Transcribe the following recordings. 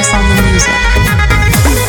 Wellness on the music.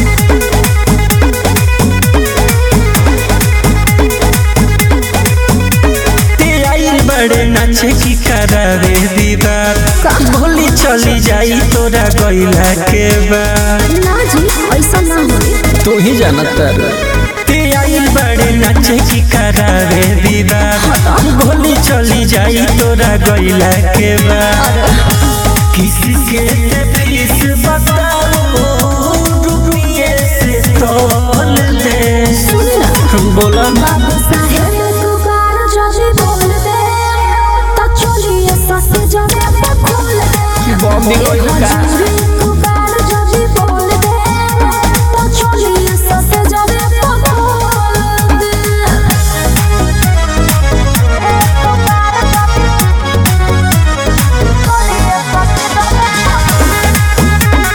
ते आइल बड़े नाचे की करावे दीदार बोली चली जाई तोरा गइला के बाद ना जी ऐसा ना होई तू ही जानत ते आइल बड़े नाचे की करावे दीदार बोली चली जाई तोरा गइला के बाद किसी के ते फीस बताओ रुपये से तोल दे सुन ना बोला ना बाबू साहेब तू बार जल्दी बोल दे तो चलिए सस जगह पे खोल दे बॉम्बे कोई का हजूरी तू बार जल्दी बोल दे तो चलिए सस जगह पे खोल दे तू बार जल्दी चलिए सस जगह पे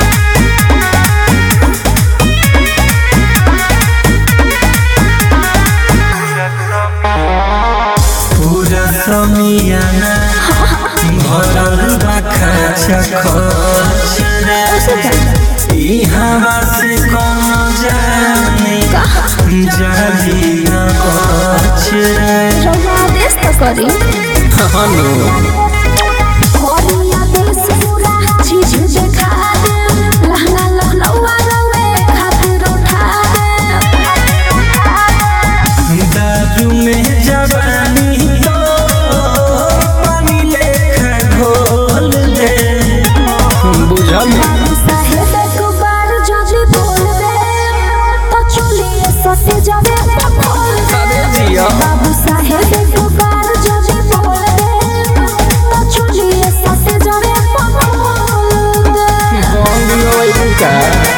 पूरा समियाना भरल बा खर्चा खर्च रे ई हवा से कोनो जाने जाली न बच रे रवा देश तो करी हनु कोरिया देश पूरा चीज देखा दे लहंगा लखनऊआ रवे खातिर उठा दे दारू में जवानी तो पानी लेखा घोल दे बुझल बाबू साहेब को बार जल्दी बोल दे तो चलिए सटे जावे तो खोल दे जिया बाबू साहेब को बार जल्दी बोल दे तो चलिए सटे जावे तो खोल दे बॉम्बे होई का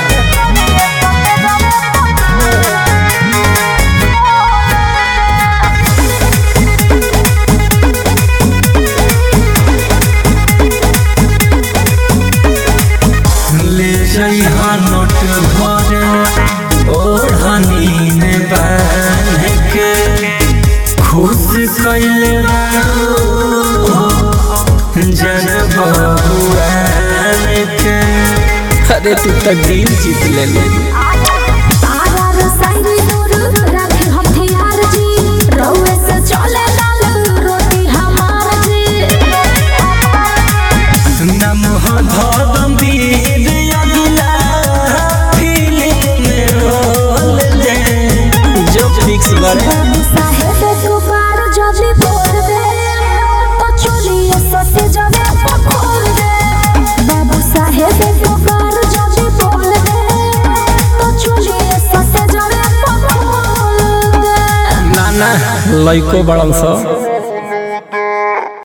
ले जइहा नोट भरे ओढ़नी में बांध के खुश कैले जन बहुआन के अरे तू तक दिल जीत ले ले आरार साइरी दूर रखे हथियार जी रउए से चले लाल रोटी हमार जी नम धरम वीर अगिला फीलिंग में रोल दे जो फिक्स बड़े बाबू साहेब को बार जल्दी बोल दे तो चलिए सटे जगह पे खोल दे बाबू साहेब को बार जल्दी बोल दे तो चलिए सटे जगह पे खोल दे ना ना लइको बड़न सा